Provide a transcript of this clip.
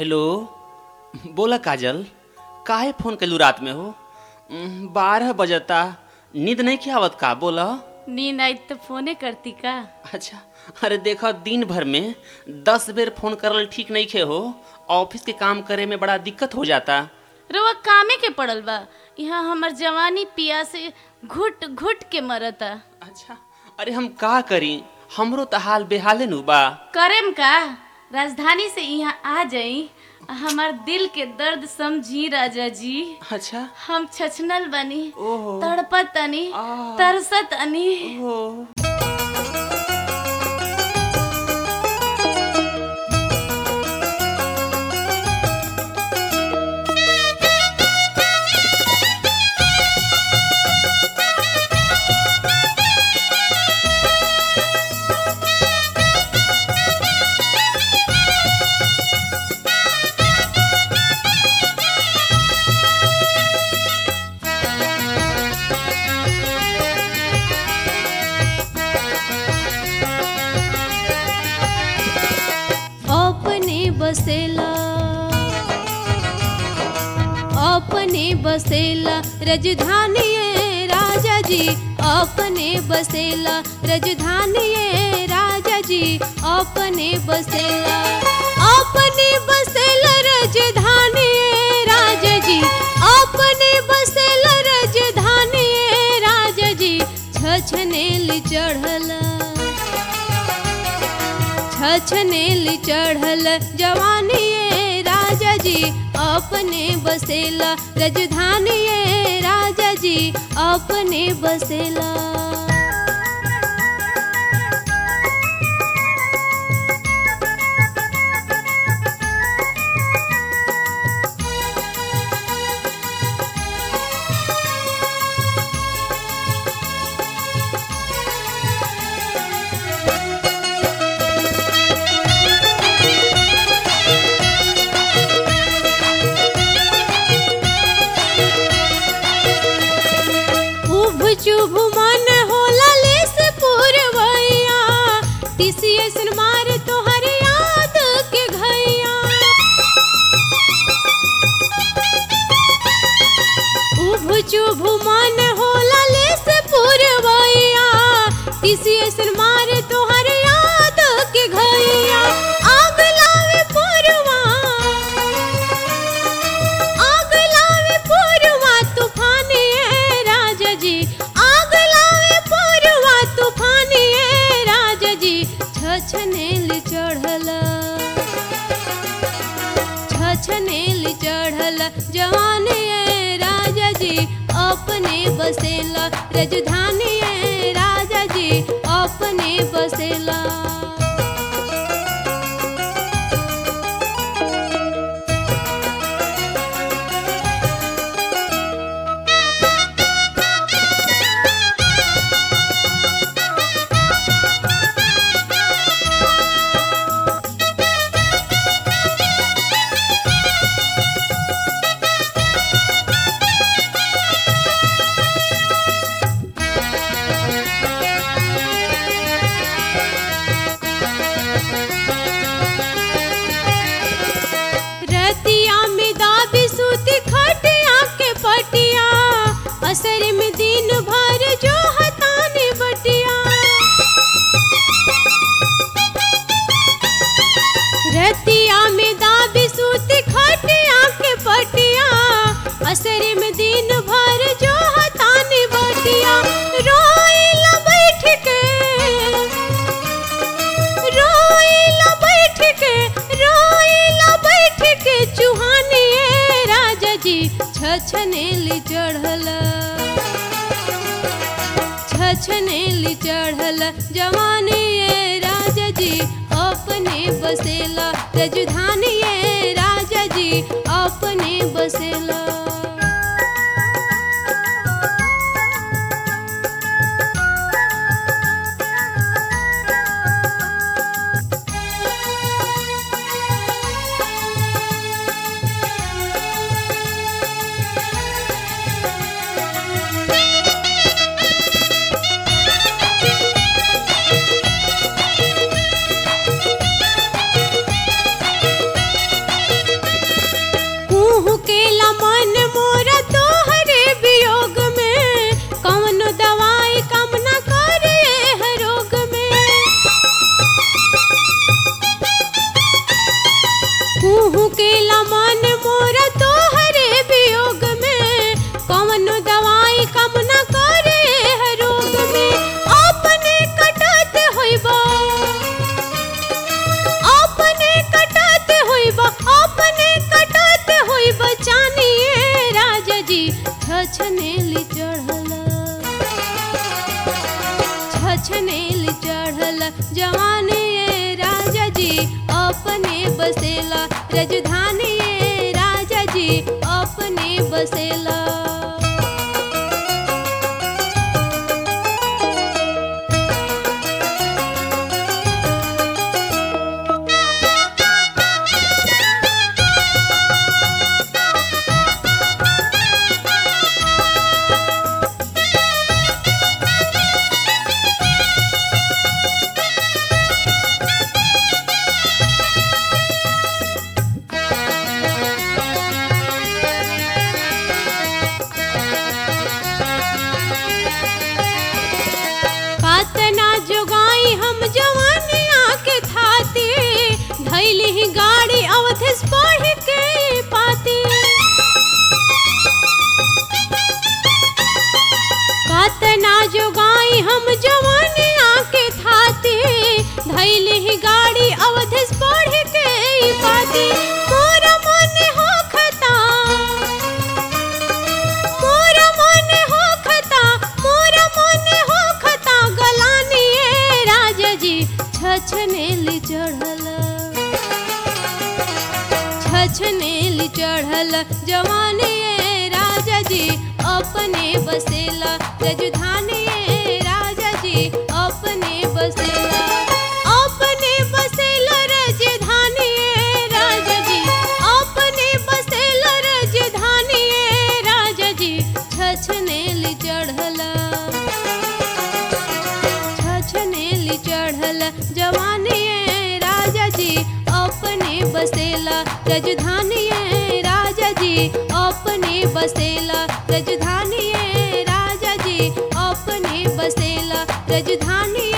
Hello बोला काजल काहे phone कैलू रात में हो उम, बारह बजता नींद नहीं क्या आवत का बोला नींद आई तो फोने करती का अच्छा अरे देखो दिन भर में दस बेर फोन करल ठीक नहीं खे हो ऑफिस के काम करे में बड़ा दिक्कत हो जाता रउआ कामे के पड़ल बा यहाँ हमर जवानी पिया से घुट घुट के मरता अच्छा अरे हम का करी हमरो तो हाल बेहाले नु बा करेम का राजधानी से यहाँ आ जाई हमार दिल के दर्द समझी राजा जी अच्छा हम छछनल बनी ओहो तड़पत तनी आ। तरसत अनी ओहो अपने बसेला अपने बसेला राजधानी राजा जी अपने बसेला राजधानी राजा जी अपने बसेला अपने बसेला राजधानी राजा जी अपने बसेला राजधानी राजा जी छछनेल चढ़ला छछनेल चढ़ल जवानी राजा जी अपने बसेला राजधानी राजा जी अपने बसेला उभ चुभ मन होला लेस पुरवैया टीसीएस मार तोहर याद के घैया उभ चुभ मन होला लेस पुरवैया टीसीएस मार तोहर याद के घैया आग लावे पुरवा आग लावे पुरवा तूफानी है राजा जी आग लावे पुरवा तूफानी है राजा जी छछनेल चढ़ल छछनेल चढ़ल जवान है राजा जी अपने बसेला राजधानी है राजा जी अपने बसेला रतिया में दाबी सूती खटिया के पटिया असर में दिन भर जो हताने बटिया रतिया में दाबी सूती खटिया के पटिया असर में दिन भर जो हताने बटिया रोइला बैठ के रोइला बैठ के रोइला बैठ के चुहाने राजा जी छछनेल चढ़ल छछनेल चढ़ल जवानी ये राजा जी अपने बसेला राजधानी ये राजा जी अपने बसेला जी छछनेली चढ़ल छछनेली चढ़ल जवानी ये राजा जी अपने बसेला राजधानी ये राजा जी अपने बसेला कातना जोगाई हम जवानिया के थाती धैली ही गाड़ी अवधेश पढ़ के पाती कातना जोगाई हम जवानिया के थाती धैली ही गाड़ी अवधेश पढ़ के पाती मोरा मन हो खता मोरा मन हो खता मोरा मन हो खता गलानी ये राजा जी छछनेली चढ़ल छछनेली चढ़ल जवानी ये राजा जी अपने बसेला राजधानी ये राजा जी अपने बसेला अपने बसेला राजधानी ये राजा जी अपने बसेला राजधानी ये राजा जी छछनेली चढ़ल छछनेली चढ़ल जवानी ये राजा जी अपने बसेला राजधानी ये राजा जी अपने बसेला राजधानी ये राजा जी अपने बसेला राजधानी